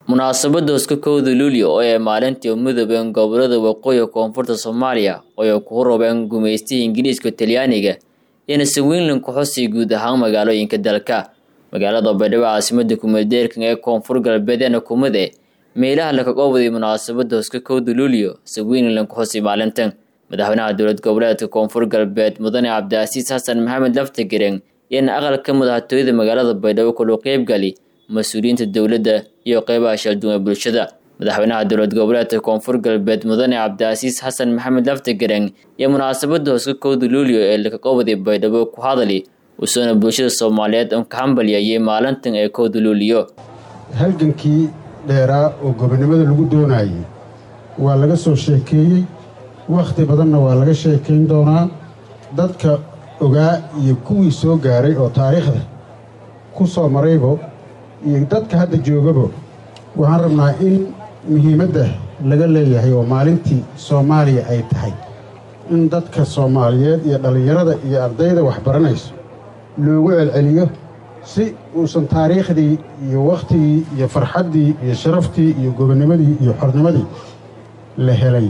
munaasabada hoska kowda luulyo oo ay maalintii midoobeen gobolada waqooyi koonfurta soomaaliya oo ay ku roobeen gumaystihii ingiriiska talyaaniga iyana sawinlan ku xusay guud ahaan magaalooyinka dalka magaalada baydhabo caasimada kumeeldeerkan ee koonfur galbeedeena kumade meelaha lakaga waday munaasabada hoska kowda luulyo sawinlan ku xusay maalintan madaxweynaha dowlad goboleedka koonfur galbeed mudane cabdicasiis xasan maxamed laftagereng iyana aqalka madaxtooyada magaalada baydhabo kaloo qeybgali mas-uuliyiinta dowladda iyo qeybaha shalduun ee bulshada madaxweynaha dowlad goboleedka koonfur galbeed mudane cabdicasiis xasan maxamed laftagereng iyo munaasabada hoska kowda luulyo ee lakaga waday baydhabo ku hadali usoona bulshada soomaaliyeed un ka hambalyayay maalintan ee kowda luulyo halgankii dheeraa oo gobonimada lagu doonayay waa laga soo sheekeeyey wakhti badanna waa laga sheekayn doonaa dadka ogaa iyo kuwii soo gaaray oo taariikhda ku soo maraybo iyo dadka hadda joogabo waxaan rabnaa in muhiimadda laga leeyahay oo maalintii soomaaliya ay tahay in dadka soomaaliyeed iyo dhallinyarada iyo ardayda waxbaranayso loogu celceliyo si uusan taariikhdii iyo wakhtigii iyo farxaddii iyo sharaftii iyo gobonnimadii iyo xornimadii la helay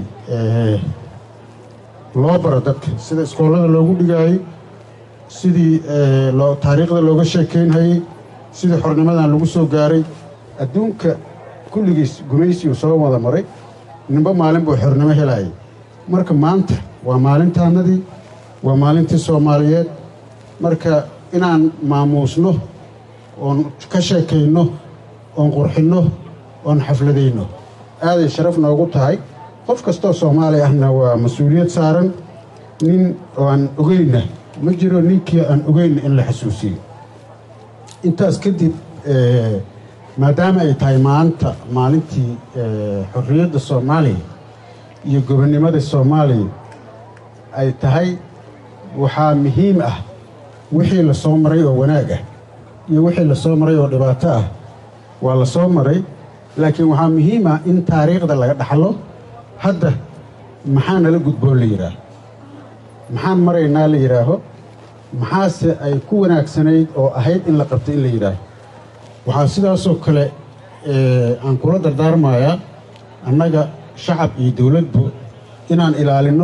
loo baro dadka sida iskoolada loogu dhigaayey sidii taariikhda looga sheekaynhayey sidii xornimadan lagu soo gaaray adduunka kulligiis gumaysigu soo wada maray ninba maalin buu xornimo helayay marka maanta waa maalintaanadii waa maalintii soomaaliyeed marka inaan maamuusno oon ka sheekayno oon qurxinno oon xafladayno aaday sharaf noogu tahay qof kastoo soomaali ahna waa mas-uuliyad saaran nin aan ogeyna ma jiro ninkii aan ogeyna in la xasuusiyo intaas kadib maadaama ay tahay maanta maalintii xorriyadda soomaaliya iyo gobonnimada soomaaliya ay tahay waxaa muhiim ah wixii la soo maray oo wanaag ah iyo wixii la soo maray oo dhibaato ah waa la soo maray laakiin waxaa muhiim ah in taariikhda laga dhaxlo hadda maxaa nala gudboon la yidhaaho maxaan maraynaa la yidhaaho maxaase ay ku wanaagsanayd oo ahayd in la qabto in la yidhaaho waxaa sidaasoo kale aan kula dardaarmayaa annaga shacab iyo dowladbu inaan ilaalinno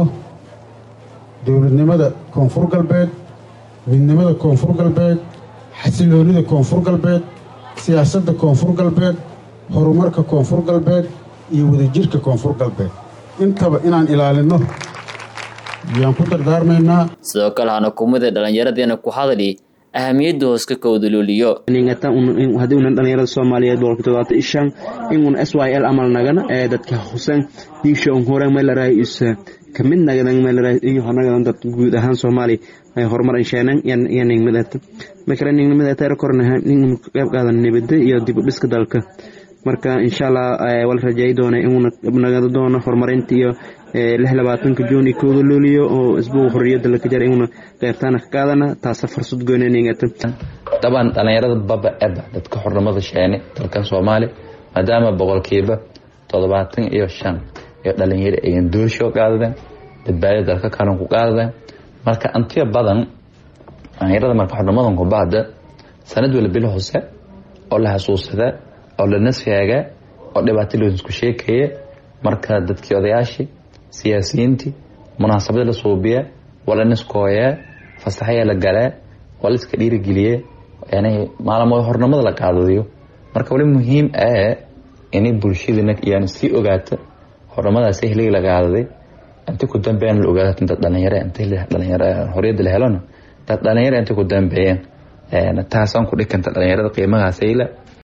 dowladnimada koonfur galbeed midnimada koonfur galbeed xasiloonnida koonfur galbeed siyaasadda koonfur galbeed horumarka koonfur galbeed iyo wadajirka koonfur galbeed intaba inaan ilaalinno ayaan ku dardaarmaynaa sidoo kale hana kumida dhallinyaradiina ku hadli ahamiyadda hooska kowda luuliyo haddii unan dhallinyarada soomaaliyeed boqolki todobaatan ishan inun s y l amal nagana ee dadka husan diisha un horan meelaray is kamid nagadan meelaray iyo nagadan dad guud ahaan soomaali ay horumar insheenan iyo ningmidata markale ningmidata kornaha nin qayb qaadan nibada iyo dib u dhiska dalka marka insha allah wala rajeey doona inuuna nagada doono horumarinta iyo lix labaatanka juun iyo kooda looliyo oo isbuuga xorriyadda laka jara inuuna qeybtaana ka qaadana taasa fursad goynaningata dabcan dhallinyarada baba eba dadka xornimada sheene dalkan soomaaliya maadaama boqolkiiba toddobaatan iyo shan iyo dhalinyaro ayan doosho qaadadeen badbaadada dalka kalan ku qaadadeen marka antiya badan dhallinyarada marka xornimadan kubahda sanad wala bil hose oo la xasuusada oo la nasfaaga oo dhibaato loosku sheekaya marka dadkii odayaashii siyaasiyiintii munaasabada la suubiya waa la niskooyaa fasaxaya la galaa waa la iska dhiirigeliye yani maalmo hornimada la qaadadiyo marka wali muhiim ah inay bulshadina yani sii ogaata hornimadaas heliga la qaadaday inta ku dambeeyaan la ogaata dad dhalinyaro inta dhalinyaro horiyada la helona dad dhalinyaro inta ku dambeeyeen taasaan ku dhikanta dhalinyarada qiimagaasayla